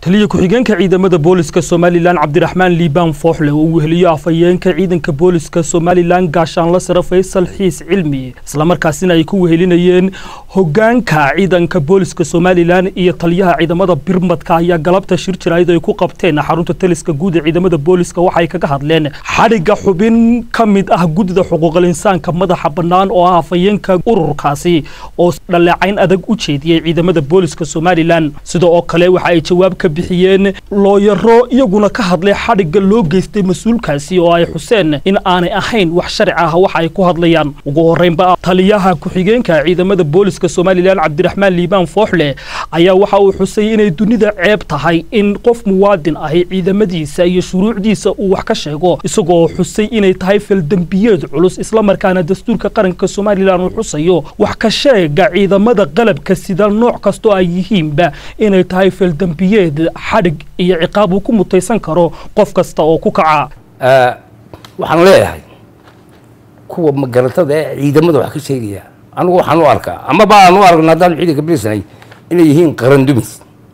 taliya ku-xigeenka ciidamada booliska somalilan cabdiraxmaan liibaan fooxle oo uu weheliyo afhayeenka ciidanka booliska somalilan gaashaanla sare faysal xiis cilmi islamarkaasina ay ku wehelinayeen hogaanka ciidanka booliska somalilan iyo taliyaha ciidamada birmadka ayaa galabta shir jiraayad ay ku qabteen xarunta taliska guud ee ciidamada booliska waxay kaga hadleen xadhigga xubin ka mid ah guddida xuquuqal insaanka madaxa bannaan oo ah afhayeenka ururkaasi oo dhaleecayn adag u jeediyey ciidamada booliska somalilan sida oo kale waxa ay jawaab ka bixiyeen looyaro iyaguna ka hadlay xadhigga loo geystay mas-uulkaasi oo ay xuseen in aanay ahayn wax sharci ah waxa ay ku hadlayaan ugu horreynba taliyaha ku-xigeenka ciidamada booliska somalilan cabdiraxmaan liibaan fooxle ayaa waxa uu xusay inay dunida ceeb tahay in qof muwaadin ahi ciidamadiisa iyo shuruucdiisa uu wax ka sheego isagoo xusay inay tahay faldembiyeed culus islamarkaana dastuurka qaranka somalilan uu xusayo wax ka sheega ciidamada qalabka sida nooc kastoo ay yihiinba inay tahay faldembiyeed xadhig iyo ciqaab uu ku mutaysan karo qof kasta oo ku kaca waxaan leeyahay kuwa magaratada ee ciidamada wax ka sheegaya anigu waxaan u arkaa amaba aan u aragna haddaan ciidanka bilisnay inay yihiin qaran dumis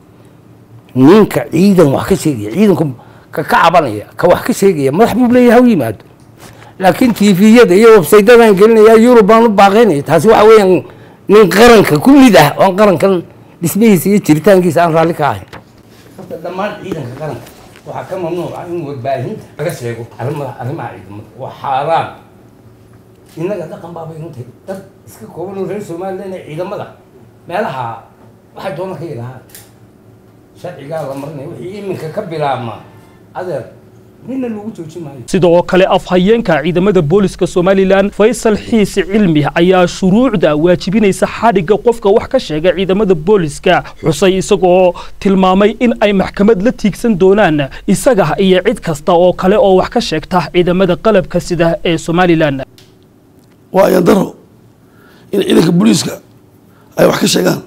ninka ciidan wax ka sheegaya ciidanku ka ka cabanaya ka wax ka sheegaya madax buu leeyahay ha u yimaado laakiin tviyada iyo websaydadan gelinaya yurub baan u baaqaynaya taasi waxa weeyaan nin qaranka ku mid ah oon qarankan dhismihiisa iyo jiritaankiisa aan raalli ka ahayn horta dhammaan ciidanka qaranka waxaa ka mamnuuca in warbaahinta laga sheego arrimaha arrimaha ciidamada waa xaaraan innaga dhaqan baabay runtahay dad iska kooban oo reer somaliland ee ciidamada meelaha waxay doona ka yidhahaan sharcigaa la marinaya wixii iminka ka bilaabma adeer nina lagu joojin maayo sidoo kale afhayeenka ciidamada booliska somalilan faysal xiis cilmi ayaa shuruucda waajibinaysa xadhigga qofka wax ka sheega ciidamada booliska xusay isagoo tilmaamay in ay maxkamad la tiigsan doonaan isaga iyo cid kasta oo kale oo wax ka sheegta ciidamada qalabka sida ee somalilan waa ayandaro in ciidanka booliiska ay wax ka sheegaan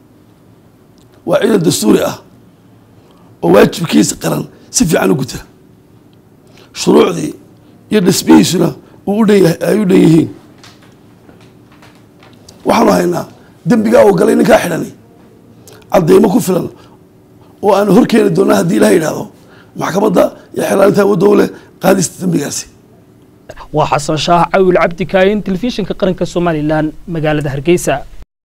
waa ciidan dastuuri ah oo waajibkiisa qaran si fiican u guta shuruucdii iyo dhismihiisuna uu u dhan ay u dhan yihiin waxaanu haynaa dembigaa oo galay ninkaa xidhani cadeymo ku filan oo aanu hor keeni doona haddii ilaha yidhaahdo maxkamadda iyo xelaalinta awoodda u leh qaadista dembigaasi waa xasan shaah cawil cabdi kaayin telefishinka qaranka somalilan magaalada hargeysa